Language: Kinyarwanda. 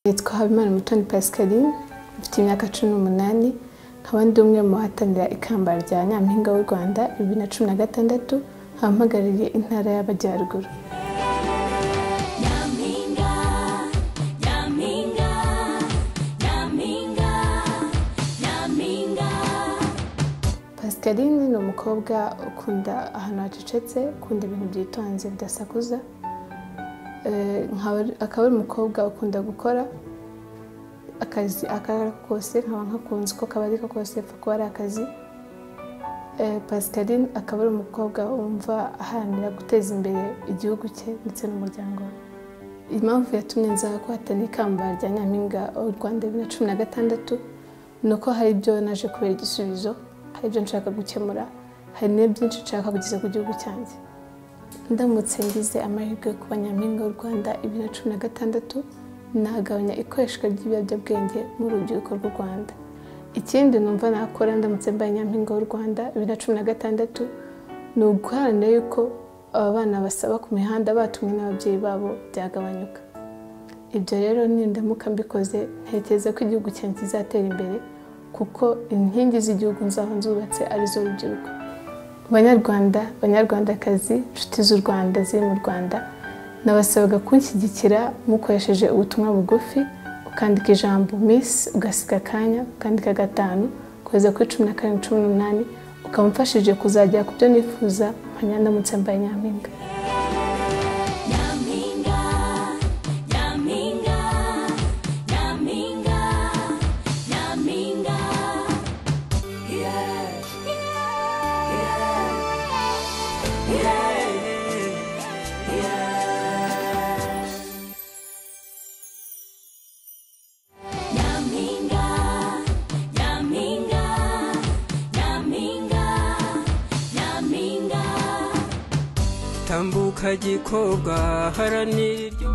nitwa habimana mutoni pascaline mfite imyaka cumi n'umunani nkaba ndi umwe mu bahatanira ikamba rya nyampinga w'u rwanda bibiri na cumi na gatandatu nkaba mpagarariye intara y'amajyaruguru Nyampinga, nyampinga, nyampinga, nyampinga. pascaline ni umukobwa ukunda ahantu hacecetse ukunda ibintu byitonze bidasakuza Eh, nkaba- akaba ari umukobwa ukunda gukora akazi ako ari ko kose nkaba nkakunze uko kaba ari ko kose apfa kuba ari akazi Eh, pascaline akaba ari umukobwa wumva aharanira guteza imbere igihugu cye ndetse n'umuryango we impamvu yatumye nza guhatana ikamba rya nyampinga w'u rwanda bibiri na cumi na gatandatu ni uko hari ibyo naje kubera igisubizo hari ibyo nshaka gukemura hari n'ibyinshi nshaka kugeza ku gihugu cyanjye ndamutse ngize amahirwe yo kuba nyampinga w'u rwanda bibiri na cumi na gatandatu nagabanya ikoreshwa ry'ibiyobyabwenge mu rubyiruko rw'u rwanda ikindi numva nakora ndamutse mbaye nyampinga w'u rwanda bibiri na cumi na gatandatu ni uguharanira yuko aba bana basaba ku mihanda batumwe n'ababyeyi babo byagabanyuka ibyo rero nindamuka mbikoze ntekereza ko igihugu cyanjye kizatera imbere kuko inkingi z'igihugu nzaba nzubatse arizo rubyiruko banyarwanda banyarwandakazi inshuti z'u rwanda ziri mu rwanda nabasabaga kunshyigikira mukoresheje ubutumwa bugufi ukandika ijambo misi ugasiga akanya ukandika gatanu kugeza kuri cumi na karindwi cumi n'umunani ukaba umfashije kuzagera ku byo nifuza nkajya ndamutse mbaye nyampinga Nyampinga, nyampinga, nyampinga, nyampinga. Yeah, yeah, yeah, yeah. Nyampinga, nyampinga, nyampinga, nyampinga. tambuka gikobwa haranira iryo